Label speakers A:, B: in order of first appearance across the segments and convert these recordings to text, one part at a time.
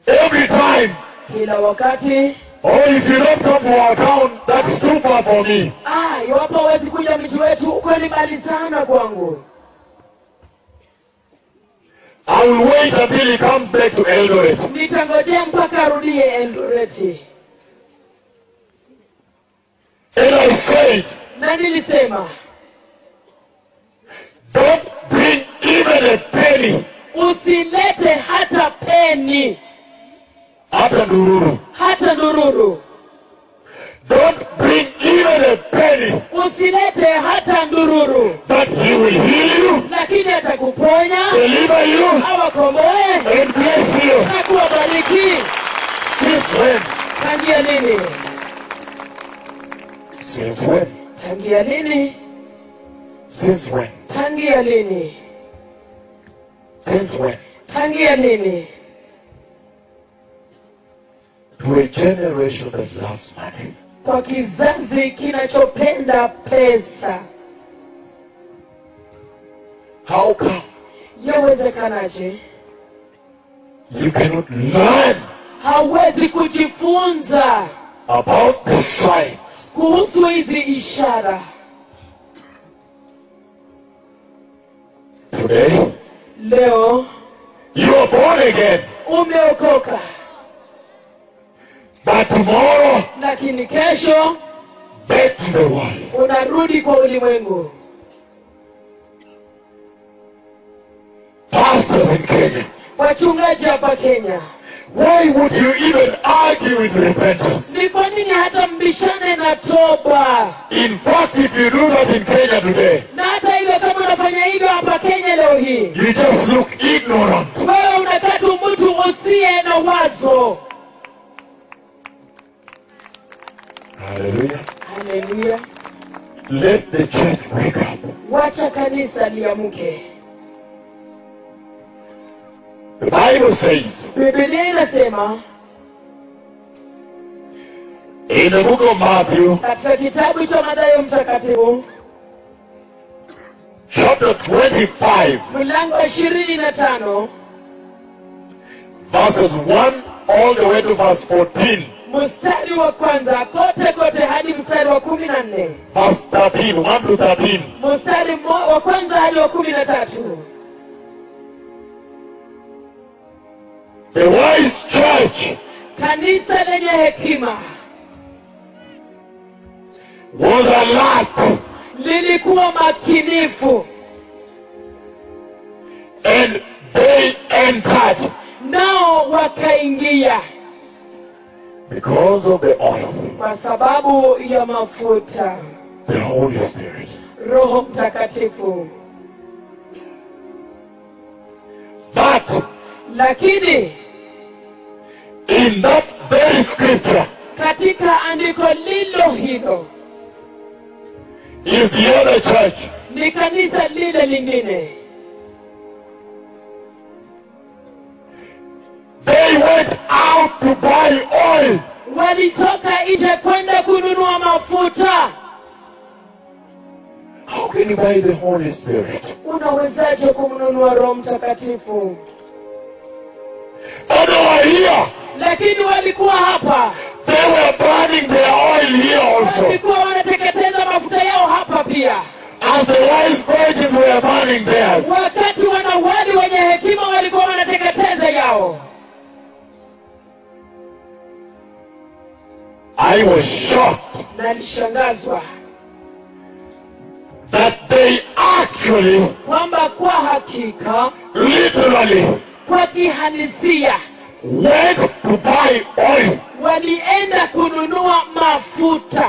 A: every time.
B: kila wakati
A: Oh, if you don't come to our town, that's too far for me.
B: ah, iwapo hawezi kuja mji wetu uko ni mbali sana kwangu
A: I will wait until he comes back to Eldoret.
B: nitangojea mpaka arudie Eldoreti.
A: And I said,
B: Na nilisema
A: don't bring even a penny
B: usilete hata peni
A: after Nururu.
B: hata ndururu,
A: Don't bring even a penny,
B: usilete hata ndururu,
A: but he will heal you,
B: lakini atakuponya
A: deliver you,
B: awakomboe
A: and bless you.
B: na kuwabariki.
A: Since when?
B: Tangia lini?
A: Since when?
B: Tangia lini?
A: Since when?
B: Tangia lini?
A: Since when?
B: Tangia lini?
A: To a generation that loves money.
B: Kwa kizazi kinachopenda pesa,
A: How come
B: yawezekanaje?
A: you cannot learn
B: Hawezi kujifunza
A: about the signs?
B: kuhusu hizi ishara.
A: Today,
B: Leo
A: you are born again,
B: umeokoka,
A: but tomorrow,
B: lakini kesho
A: back to the world.
B: unarudi kwa ulimwengu.
A: Pastors in Kenya,
B: Wachungaji hapa Kenya,
A: why would you even argue with repentance?
B: ni kwa nini hata mbishane na toba?
A: In fact, if you do that in Kenya today,
B: Na hata hivyo, kama unafanya hivyo hapa Kenya leo hii,
A: you just look ignorant.
B: wewe unakaa tu mtu usiye na wazo.
A: Hallelujah.
B: Haleluya!
A: Let the church wake up.
B: Wacha kanisa liamke.
A: The Bible says
B: Biblia inasema
A: in the book of Matthew,
B: katika kitabu cha Mathayo Mtakatifu
A: chapter 25,
B: mlango wa ishirini na tano
A: verses 1 all the way to verse 14,
B: mstari wa kwanza kote kote hadi mstari wa kumi na nne
A: verse 13, 1 to 13.
B: mstari mo- wa kwanza hadi wa kumi na tatu
A: The wise church
B: kanisa lenye hekima
A: was alert
B: lilikuwa makinifu
A: and they entered
B: nao wakaingia
A: because of the oil,
B: kwa sababu ya mafuta
A: the Holy Spirit.
B: roho mtakatifu
A: But
B: lakini
A: in that very scripture
B: katika andiko lilo hilo
A: is the other church
B: ni kanisa lile lingine
A: They went out to buy oil.
B: walitoka nje kwenda kununua mafuta
A: How can you buy the Holy Spirit?
B: unawezaje kumnunua roho mtakatifu
A: But they were here.
B: lakini walikuwa hapa
A: They were burning their oil here also.
B: walikuwa wanateketeza mafuta yao hapa pia
A: As the wise virgins were burning theirs.
B: wakati wanawali wenye hekima walikuwa wanateketeza yao
A: I was shocked
B: na alishangazwa
A: that they actually,
B: kwamba kwa hakika
A: literally,
B: kwa kihalisia
A: went to buy oil.
B: walienda kununua mafuta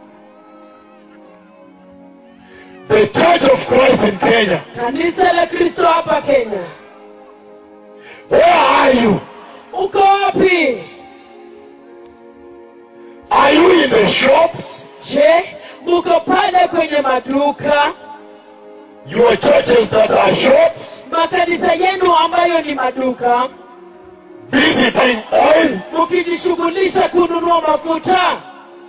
A: The Church of Christ in Kenya.
B: kanisa la kristo hapa kenya
A: Where are you?
B: uko wapi
A: Are you in the shops?
B: je muko pale kwenye maduka
A: Your churches that are shops?
B: makanisa yenu ambayo ni maduka
A: Busy buying oil?
B: mukijishughulisha kununua mafuta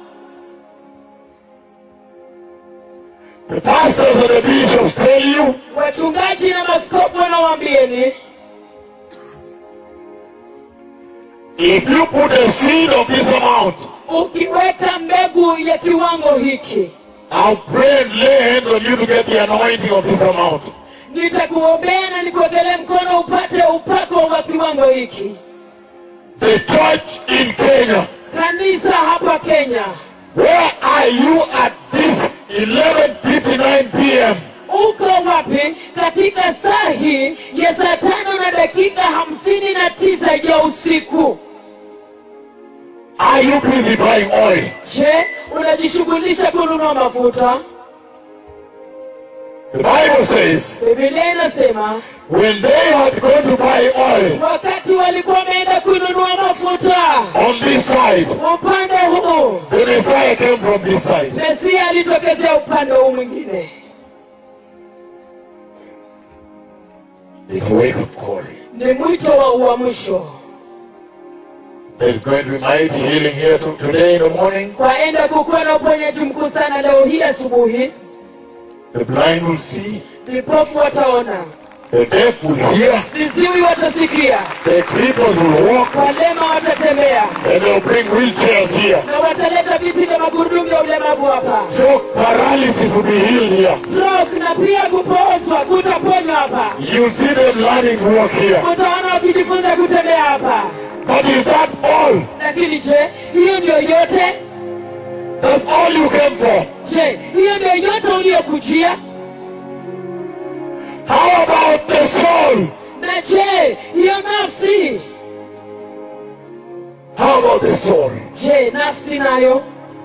A: The pastors and the bishops tell you
B: wachungaji na maskofu wanawaambieni
A: If you put a seed of this amount,
B: ukiweka mbegu ya kiwango hiki
A: I'll pray and lay hands on you to get the anointing of this amount.
B: nitakuombea na nikuwekelee mkono upate upako wa kiwango hiki
A: The church in Kenya,
B: kanisa hapa kenya
A: where are you at this 11:59 p.m.?
B: uko wapi katika saa hii ya saa tano na dakika hamsini na tisa ya usiku
A: Are you busy buying oil?
B: je unajishughulisha kununua mafuta
A: The Bible says
B: bibilia inasema
A: when they had gone to buy oil
B: wakati walikuwa wameenda kununua mafuta
A: on this side,
B: upande huu
A: the Messiah came from this side.
B: mesia alitokezea upande huu mwingine
A: It's a wake up call.
B: ni mwito wa uamsho
A: There is going to be mighty healing here to, today in the morning.
B: kwaenda kukuwa na uponyaji mkuu sana leo hii asubuhi
A: The blind will see,
B: vipofu wataona
A: the deaf will hear,
B: viziwi watasikia
A: the cripples will walk,
B: walema watatembea
A: and they'll bring wheelchairs here.
B: na wataleta viti vya magurudumu ya ulemavu hapa
A: Stroke paralysis will be healed here.
B: stroke na pia kupoozwa kutaponywa hapa
A: You'll see them learning to walk here.
B: utaona wakijifunza kutembea hapa
A: But is that all?
B: lakini je hiyo ndio yote
A: That's all you came for.
B: je hiyo ndio yote uliyokujia
A: How about the soul?
B: na je hiyo nafsi
A: How about the soul?
B: je nafsi nayo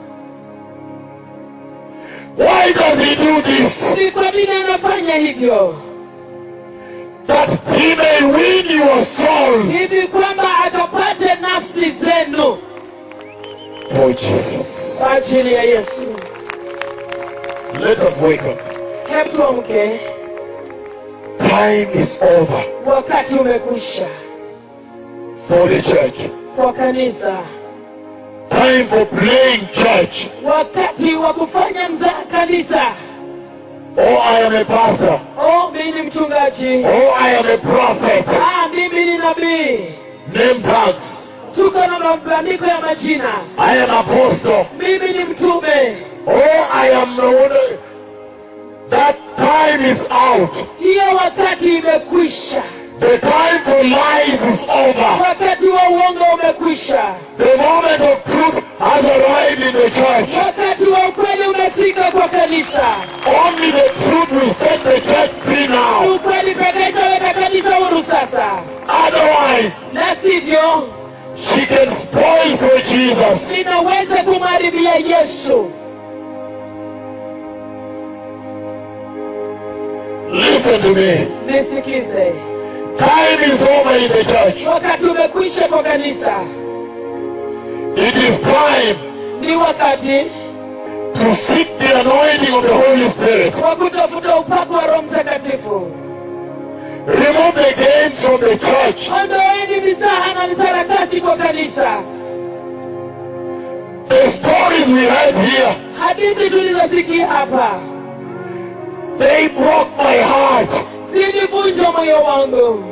A: Why does he do this?
B: ni kwa nini anafanya hivyo
A: That he may win your souls
B: hivi kwamba akapate nafsi zenu
A: for Jesus.
B: kwa ajili ya yesu
A: Let us wake up.
B: hebu tuamke
A: Time is over
B: wakati umekwisha
A: for the church.
B: kwa kanisa
A: Time for playing church.
B: wakati wa kufanya mzaa kanisa
A: Oh, I am a pastor.
B: oh mimi ni mchungaji
A: Oh, I am a prophet.
B: ah mimi ni nabii
A: Name tags.
B: tuko na mabandiko ya majina
A: I am apostle.
B: mimi ni mtume
A: Oh, I am the one. That time is out.
B: hiyo wakati imekwisha
A: The time for lies is over.
B: wakati wa uongo umekwisha
A: The moment of truth has arrived in the church.
B: wakati wa ukweli umefika kwa kanisa
A: Only the truth will set the church free
B: Ni
A: now.
B: ukweli pekee itaweka kanisa huru sasa
A: Otherwise,
B: la sivyo
A: she can spoil for Jesus.
B: linaweza kumharibia yesu
A: Listen to me.
B: nisikize
A: Time is over in the church.
B: wakati umekwisha kwa kanisa
A: It is time
B: ni wakati
A: to seek the anointing of the Holy Spirit.
B: wa kutafuta upako wa roho mtakatifu
A: Remove the games from the church.
B: ondoeni misaha na misarakasi kwa kanisa
A: The stories we had here,
B: hadithi tulizosikia hapa
A: they broke my heart.
B: zilivunja moyo wangu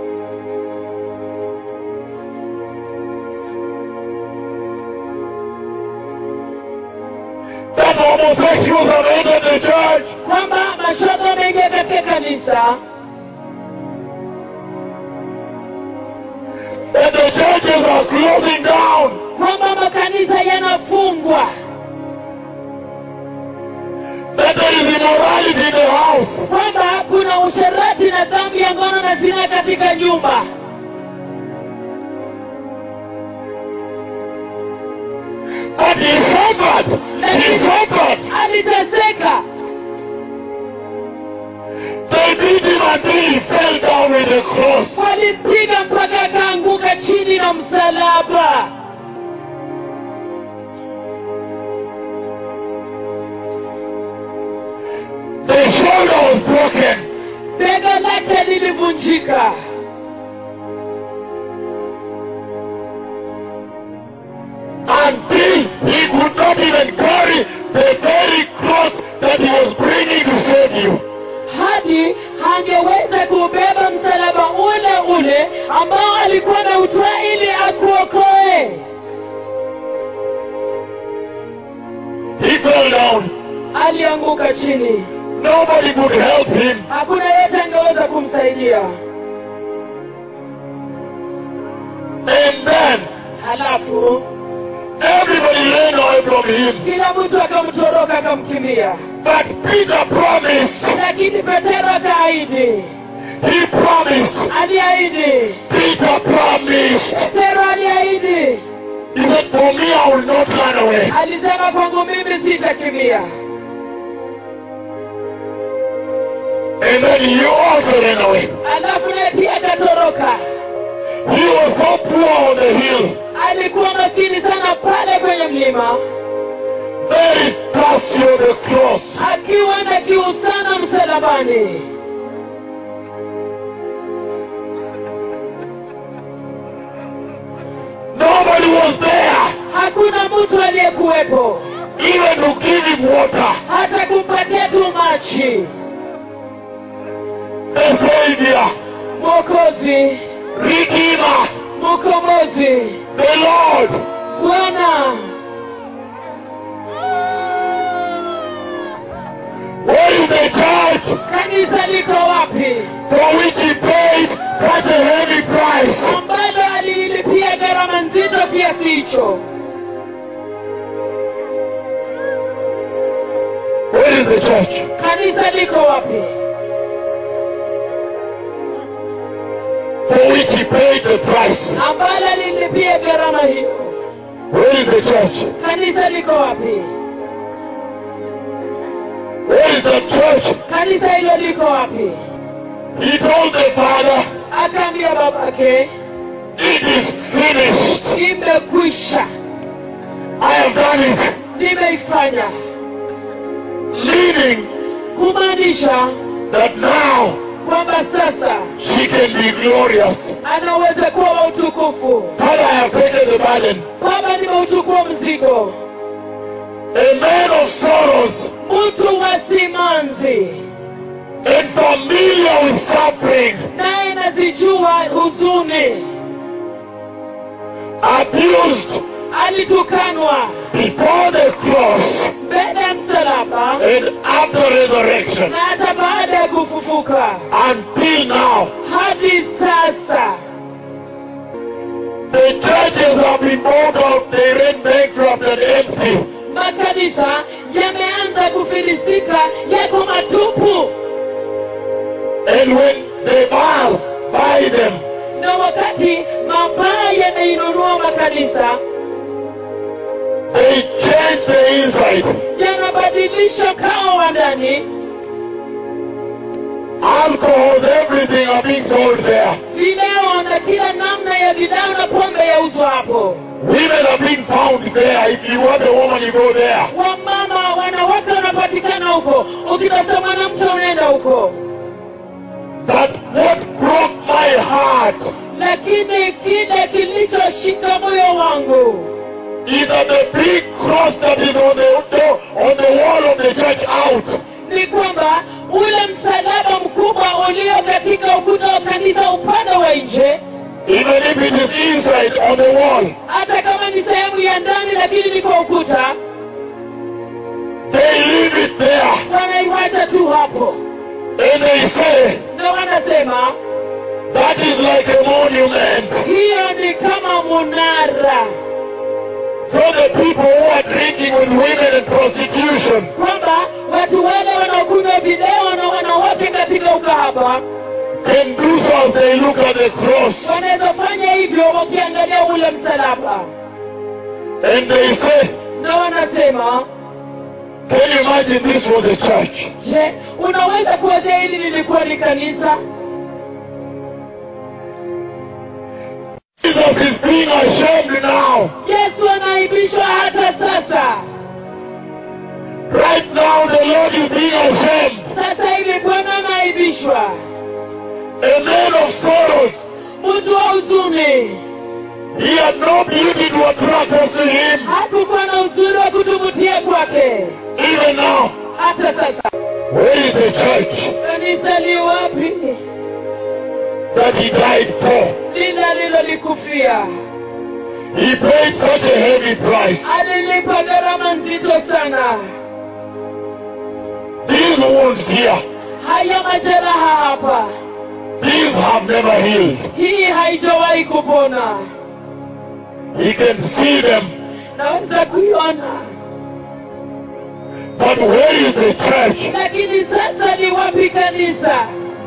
A: That homosexuals have entered the church.
B: kwamba mashoga wameingia katika kanisa
A: That the churches are closing down.
B: kwamba makanisa yanafungwa
A: That there is immorality in the house.
B: kwamba kuna usherati na dhambi ya ngono na zina katika nyumba
A: But he suffered. He suffered.
B: aliteseka
A: They beat him until he fell down with the cross.
B: walimpiga mpaka akaanguka chini na msalaba
A: The shoulder was broken.
B: bega lake lilivunjika
A: until he could not even carry the very cross that he was bringing to save you.
B: hadi hangeweza kubeba msalaba ule ule ambao alikuwa na utwaa ili akuokoe ameanguka chini
A: Nobody could help him.
B: hakuna yeyote angeweza kumsaidia
A: And then
B: halafu
A: everybody ran away from him.
B: kila mtu akamtoroka akamkimbia
A: But Peter promised.
B: lakini petero akaahidi
A: He promised.
B: aliahidi
A: Peter promised.
B: petero aliahidi
A: He said, For me, I will not run away.
B: alisema kwangu mimi sitakimbia
A: And then you also ran away.
B: alafu naye pia akatoroka
A: He was so poor on the hill,
B: alikuwa maskini sana pale kwenye mlima
A: very thirsty on the cross.
B: akiwa na kiu sana msalabani
A: Nobody was there,
B: hakuna mtu aliyekuwepo
A: even to give him water.
B: hata kumpatia tu maji
A: The Savior,
B: mwokozi
A: Redeemer,
B: mkombozi
A: the Lord.
B: bwana
A: Where is the church
B: kanisa liko wapi
A: for which he paid such a heavy price?
B: ambalo alilipia gharama nzito kiasi hicho
A: Where is the church?
B: kanisa liko wapi
A: For which he paid the price.
B: ambalo alilipia gharama hiyo
A: Where is the church?
B: kanisa liko wapi
A: Where is the church?
B: kanisa hilo liko wapi
A: He told the Father,
B: akaambia babake
A: It is finished.
B: imekwisha
A: I have done it.
B: nimeifanya
A: Meaning
B: kumaanisha
A: that now
B: kwamba sasa
A: she can be glorious.
B: anaweza kuwa wa utukufu
A: Father, I have taken the burden.
B: baba nimeuchukua mzigo
A: A man of sorrows
B: mtu wa simanzi
A: and familiar with suffering,
B: naye nazijua huzuni
A: abused
B: alitukanwa
A: before the cross
B: mbele ya msalaba
A: and after resurrection
B: na hata baada ya kufufuka
A: until now.
B: hadi sasa
A: The churches have been bought out, they ran bankrupt and empty.
B: makanisa yameanza kufilisika yako matupu
A: And when the bars buy them,
B: na wakati mabaya yanainunua makanisa
A: they change the inside.
B: yanabadilisha kao wa ndani
A: Alcohols, everything are being sold there.
B: vileo na kila namna ya vileo na pombe yauzwa hapo
A: Women are being found there. If you want a woman, you go there.
B: wamama wanawake wanapatikana huko ukitafuta mwanamke unaenda huko
A: But what broke my heart
B: lakini kile kilichoshika moyo wangu
A: is that the big cross that is on the door, on the wall of the church out
B: ni kwamba ule msalaba mkubwa ulio katika ukuta wa kanisa upande wa nje
A: even if it is inside on the wall.
B: hata kama ni sehemu ya ndani lakini ni kwa ukuta
A: They leave it there
B: wanaiwacha tu hapo
A: and they say
B: na wanasema
A: that is like a monument.
B: hiyo ni kama munara
A: So the people who are drinking with women and prostitution
B: kwamba watu wale wanaokunywa vileo na wanawake katika ukahaba
A: can do so as they look at the cross
B: wanaweza fanya hivyo wakiangalia ule msalaba
A: and they say,
B: na wanasema
A: Can you imagine this was a church?
B: je unaweza kuwazia hili lilikuwa ni kanisa
A: Jesus is being ashamed now.
B: yesu anaibishwa hata sasa
A: Right now, the Lord is being ashamed.
B: sasa hivi bwana anaibishwa
A: A man of sorrows.
B: mtu wa huzuni
A: He had no beauty to attract us to him.
B: hakukuwa na uzuri wa kutuvutia kwake
A: Even now,
B: hata sasa
A: where is the church
B: kanisa li wapi
A: that he died for?
B: lile alilolikufia
A: He paid such a heavy price.
B: alilipa gharama nzito sana
A: wounds here,
B: haya majeraha hapa
A: these have never healed.
B: hii haijawahi kupona
A: He can see them.
B: naweza kuiona
A: But where is the church
B: lakini sasa ni wapi kanisa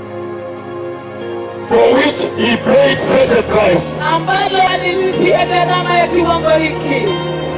A: for which he paid such a price?
B: ambalo alilipia gharama ya kiwango hiki